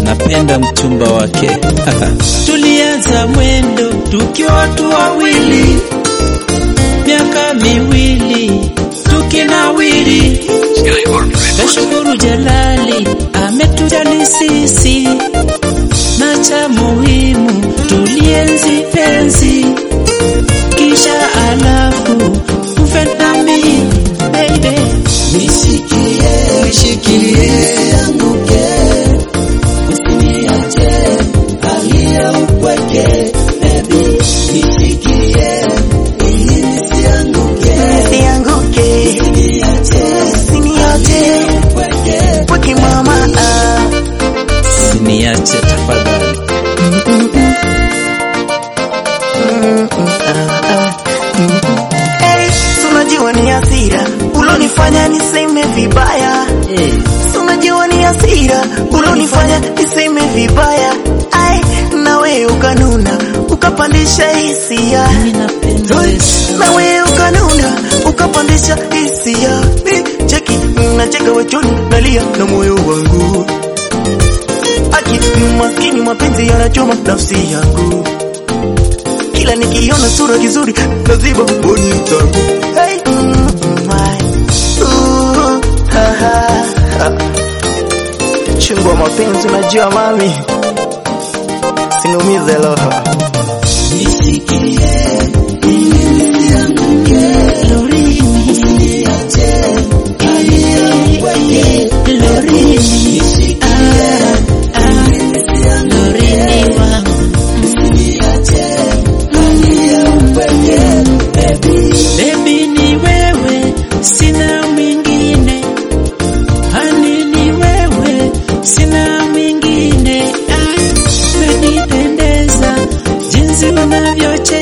napenda mchumba wake. Tulianza mwendo tukiwa watu wawili, miaka miwili tukinawiri. Tashukuru Jalali ametujali sisi, na cha muhimu tulienzi penzi, kisha alafu ufe nami baby, Nishikilie, nishikilie anguke, usiniache hali ya upweke, baby. Nishikilie ili nisianguke, Sianguke, usiniache usiniache upweke. pweke mama. ah. siniache tafadhali. Hey, tunajua ni hasira ulonifanya niseme vibaya. Tunajua ni hasira ulonifanya niseme vibaya. Ai, na wewe ukanuna ukapandisha hisia, Mimi napenda Yesu. na wewe ukanuna ukapandisha hisia. Mi cheki nacheka wachoni nalia na moyo wangu, aki maskini mapenzi yanachoma nafsi yangu kila nikiona sura kizuri naziba mboni zangu. Hey, mm, my, ooh, ha, ha, ha. Chungu wa mapenzi unajua mami, sinumize roho. Nishikilie ili nisianguke, usiniache hali ya upweke. Nishikilie ili nisianguke, usiniache hali ya upweke, baby. Baby ni wewe, sina mwingine. Hani ni wewe, sina mwingine. Ah, Umenipendeza jinsi unavyocheza